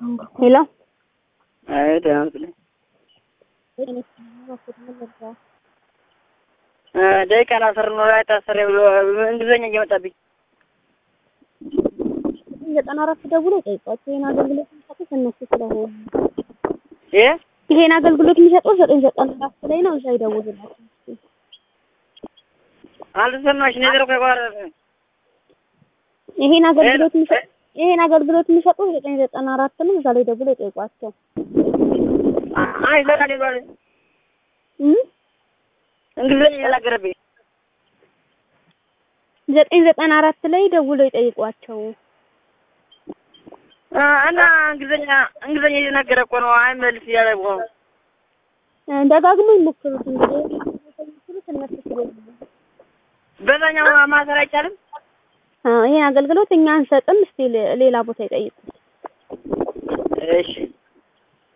ሄሎ አይ ደህና ነኝ። ደቂቃ ላስር ነው ላይ ታሰረ ብሎ እንግሊዘኛ እየመጣብኝ ዘጠና አራት ደውሎ ጠይቋቸው ይሄን አገልግሎት የሚሰጡት እነሱ ስለሆኑ እ ይሄን አገልግሎት የሚሰጡት ዘጠኝ ዘጠና አራት ላይ ነው። እዛ ይደውሉላቸው። አልሰማሽ ነገር ከጓር ይሄን አገልግሎት የሚሰጡት ይሄን አገልግሎት የሚሰጡት ዘጠኝ ዘጠና አራት ነው። እዛ ላይ ደውሎ ጠይቋቸው። አይ ለካለ ባለ እም እንግሊዘኛ እየተናገረብኝ ዘጠኝ ዘጠና አራት ላይ ደውሎ ይጠይቋቸው። እና እንግሊዘኛ እንግሊዘኛ እየተናገረ እኮ ነው። አይመልስ እያለ እኮ ነው። ደጋግሞ ይሞክሩት እንግዲህ የሚሞክሩት እነሱ ስለሆኑ በዛኛው ማሰር አይቻልም። ይሄን አገልግሎት እኛ አንሰጥም። እስቲ ሌላ ቦታ ይጠይቁ። እሺ